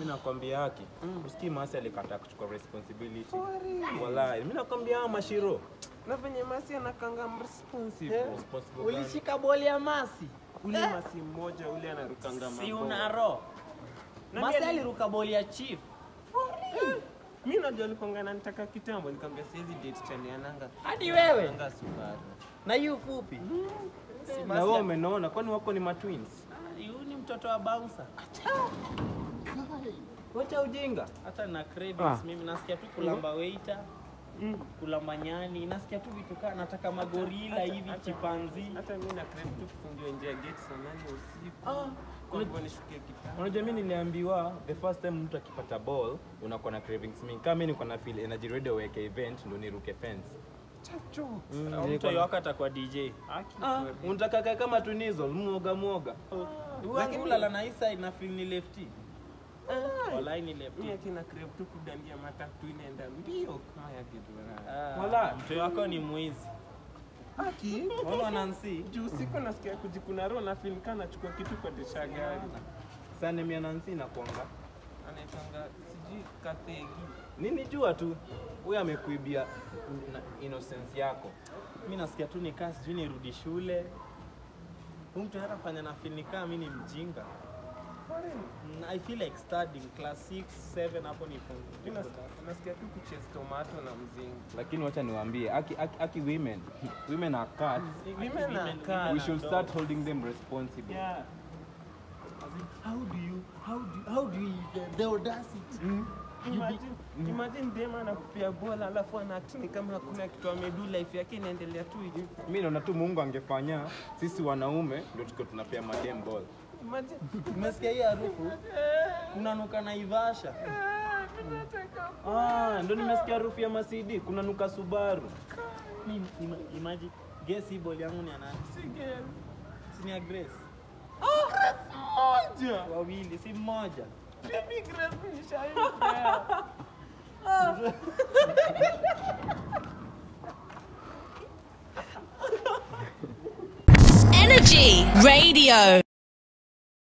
nakwambia haki usikii masi alikataa kuchukua responsibility wallahi mi nakwambia hawa mashiro na venye masi anakanga mresponsive responsible gani? ulishika boli ya masi ule masi mmoja ule anarukanga si mabao. una roho Na masi mimi- aliruka boli ya chief mi najua alikwanga nanitaka kitambo nikamwambia siwezi date chaliananga hadi wewe anga Subaru na hiyo fupi Si na Masi wewe ya- umenaona kwani wako ni matwins Ah, huyu ni mtoto wa bouncer wacha ujinga hata na cravings Ah. mimi nasikia tu kulamba waiter kulamba nyani nasikia tu vitu kaa nataka magorila hivi chipanzi hata mi na crave tu kufungiwa nje ya gate saa nane usiku Ah, kwa hivyo nishukie kitanda unajua mi niliambiwa the first time mtu akipata ball unakuwa na cravings mingi kama mi niko na feel energy radio weke event ndo niruke fence chacho Mm, Au nilikuwa- mtu wako atakuwa dj Aki Ah, kweli. unataka kaa kama tunizo mwoga mwoga wangu lala na hii side na feel ni lefty walai ni lefty mi akina crave tu kudandia matatu inaenda mbio kama ya kidora Ah, Wala. mtu wako ni mwizi aki Unaona Nancy juu usiku nasikia kujikuna roho na film kana nachukua kitu kwa dirisha gari sana mia nansi nakuanga anaitanga sijui kategi nini jua tu huyo amekuibia na innocence yako mi nasikia tu nikaa sijui nirudi shule Huyu mtu hatafanya na feel nikaa mi ni mjinga Mm, I feel like studying class 6 7 hapo ni Mi nasikia- nasikia tu kuchase tomato na mzingi lakini wacha niwaambie aki, aki, aki women women are cats Women are cats. we should start holding them responsible Yeah. As in, how do you how do how do you even the audacity Imagine, imagine dem anakupia bola alafu anaakti ni kama hakuna kitu amedu life yake inaendelea tu hivi mi naona tu mungu angefanya sisi wanaume ndio tuko tunapea madem ball imagine umesikia hii harufu kunanuka na ivasha ah, ndo nimesikia harufu ya masidi kuna nuka subaru Mimi, ima, imagine guess hii ball yangu ni ya nani sige si ni ya Grace moja wawili si mmoja baby grace nishaipea Energy Radio.